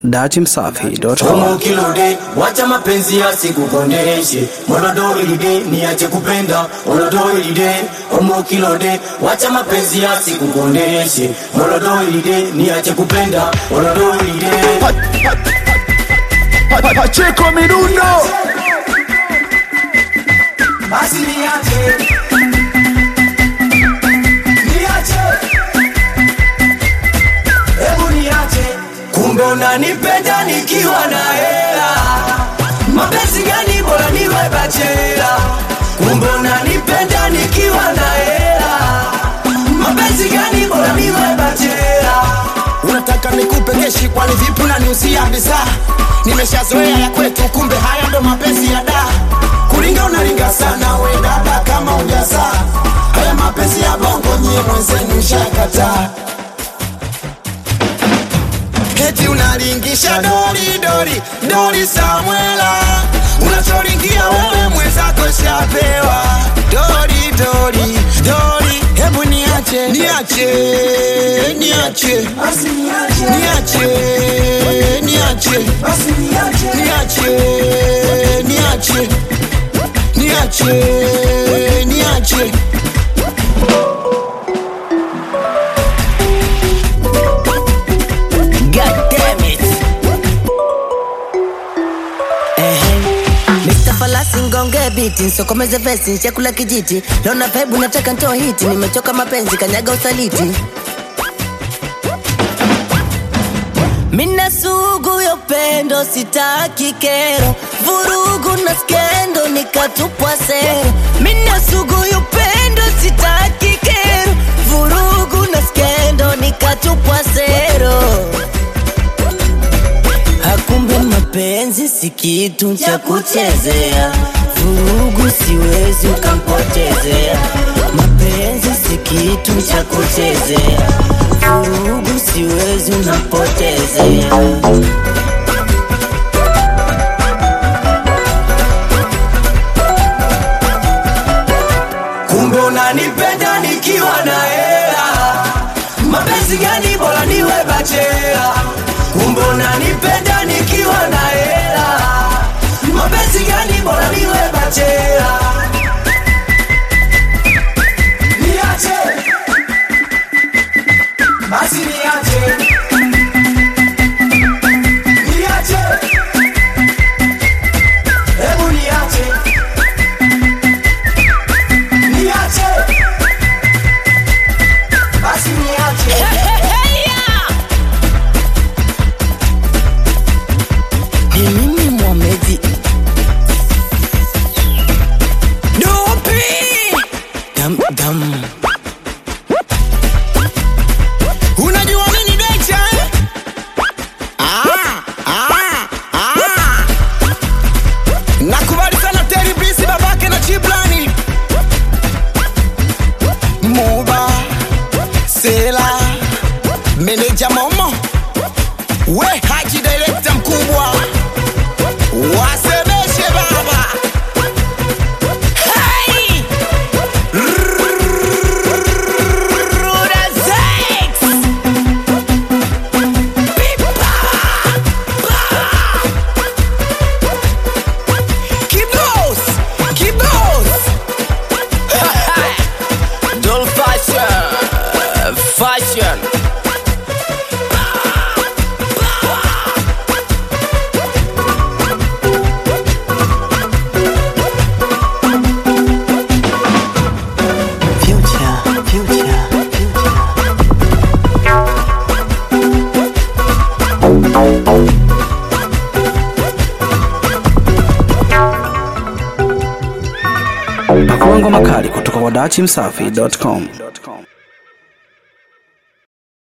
datimsafi.com Homo kilode, wacha mapenzi yasikukondeshe. Molodo ilide, niache kupenda. Molodo ilide, homo kilode, wacha mapenzi yasikukondeshe. Molodo ilide, niache kupenda. Molodo ilide. Pacheco Mirundo Basi niache. Niache. Hebu niache. Kumbe unanipenda nikiwa na hela. Mapenzi gani bora niwe bachela. Kumbe unanipenda nikiwa na hela. Mapenzi gani bora niwe bachela. unataka nikupe keshi kwani vipi unaniusia bidhaa nimeshazoea ya kwetu kumbe haya ndo mapenzi ya da kuringa unaringa sana we dada kama ujazaa haya mapenzi ya bongo nyie mwenzenu shakataa Eti unalingisha dori dori dori Samuela, unachoringia wewe mwenzako shapewa dori dori dori, hebu niache niache niache Basi niache. niache niache Basi niache. niache niache niache niache God damn it. Ehe. Mr. Falasi ngonge biti nsokomeze vesi chakula kijiti lona vibe nataka ntoa hiti nimechoka mapenzi kanyaga usaliti Mina sugu ya upendo sitaki kero vurugu na skendo nikatupwa sero Mina sugu ya upendo sitaki kero vurugu na skendo nikatupwa sero Hakumbe mapenzi si kitu cha kuchezea, vurugu siwezi ukampotezea. Mapenzi si kitu cha kuchezea, vurugu siwezi unampotezea. kumbe unanipenda nikiwa na hela mapenzi gani bora niwe bachela kumbe unanipenda nikiwa na hela mapenzi gani bora niwe bachela niache basi niache niache hebu niache niache basi niache Ni mimi Mohamed Dopi Dam dam Unajua nini Decha eh? Ah, ah, ah. Nakubali sana Terry Blisi babake na Chiblani Muba Sela Meneja Momo We Haji director mkubwa Wasemeshe baba Hey! Ruda Zex! Kibos! Kibos! Doll fashion! Fashion! Future, future, future Pakua ngoma kali kutoka kwa datimsafi.com